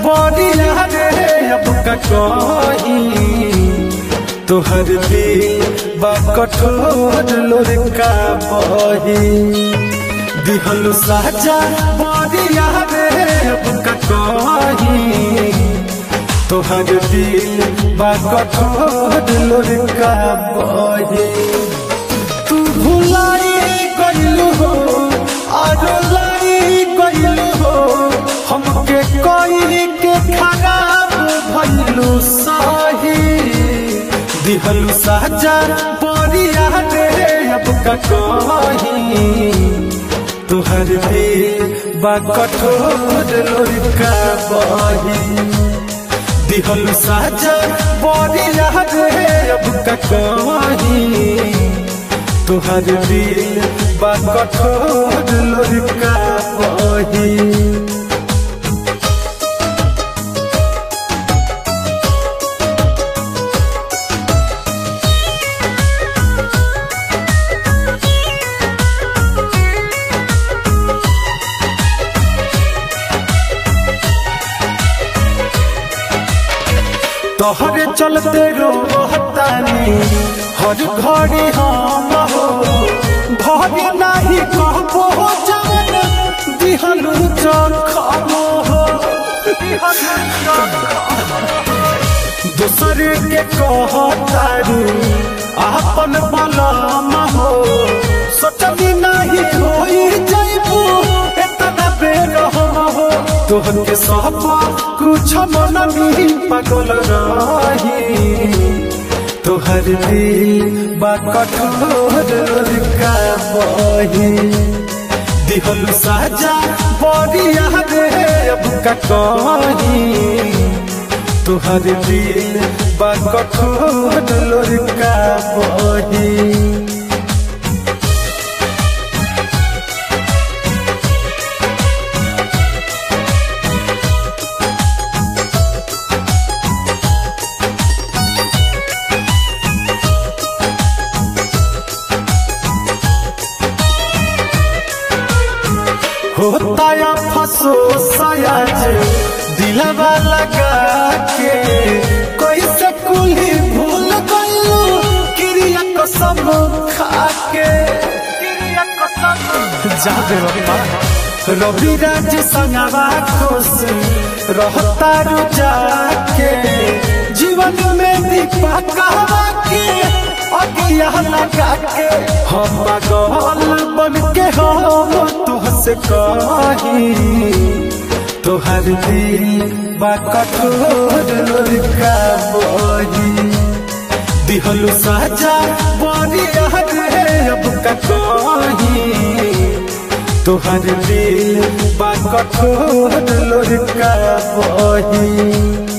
बरिया रे अब का कही तोहर दिल बा कठोर लोरका बही दिहल साजा बरिया रे अब का कही तोहर दिल बा कठोर लोरका बही तू भुलाई गइलू हो आरो लाई गइलू हो हमके कोई के खराब भइलू सही दिहलू साजा बरिया रे अब का कही तुहर दिल बा कठोर लोरका बही दिहल साजा बरिया रे अब का कही तुहर दिल बा कठोर लोरका बही तोहरे चलते रोहतानी हर घड़ी हम हो घड़ी नहीं कहबो जान दिहलू चखम हो दूसरे के कहतारू आपन बलम हो सोचनी नहीं होई जाइबू एतना बेर हम हो तोहर के सब कुछ मन नहीं पागल रही तोहर दिल बा कठोर का बही दिहल साजा बरिया रे अब का कही तोहर दिल बा कठोर का बही होता या फसो सयाज दिलवा लगा के कोई से कुली भूल गइलू क्रिया कसम खा के जाबे बाबा रवि राज संगवा खुश रहता रु जाके जीवन में दीपा कहवा के अगिया लगा के हम पागल बन के हम तुहसे कही तोहर दिल बा कठोर का बही दिहलू साजा बरिया रे अब का कही तोहर दिल बा कठोर का बही